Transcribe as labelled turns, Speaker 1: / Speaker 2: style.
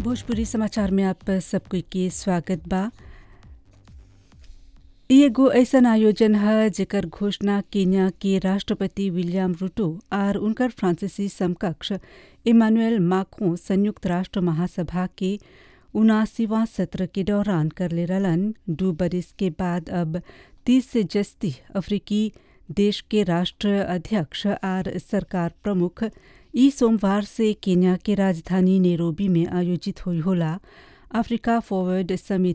Speaker 1: भोजपुरी समाचार में आप सबको के स्वागत बा इ एगो ऐसन आयोजन है जेकर घोषणा केन्या के राष्ट्रपति विलियम रूटो और उनकर फ्रांसीसी समकक्ष इमानुएल माक्रों संयुक्त राष्ट्र महासभा के उनासीवा सत्र के दौरान कर ले रलन दू बरिस के बाद अब तीस से जस्ती अफ्रीकी देश के राष्ट्र अध्यक्ष और सरकार प्रमुख ई सोमवार से केन्या के राजधानी नेरोबी में आयोजित हुई होला अफ्रीका फॉरवर्ड समिट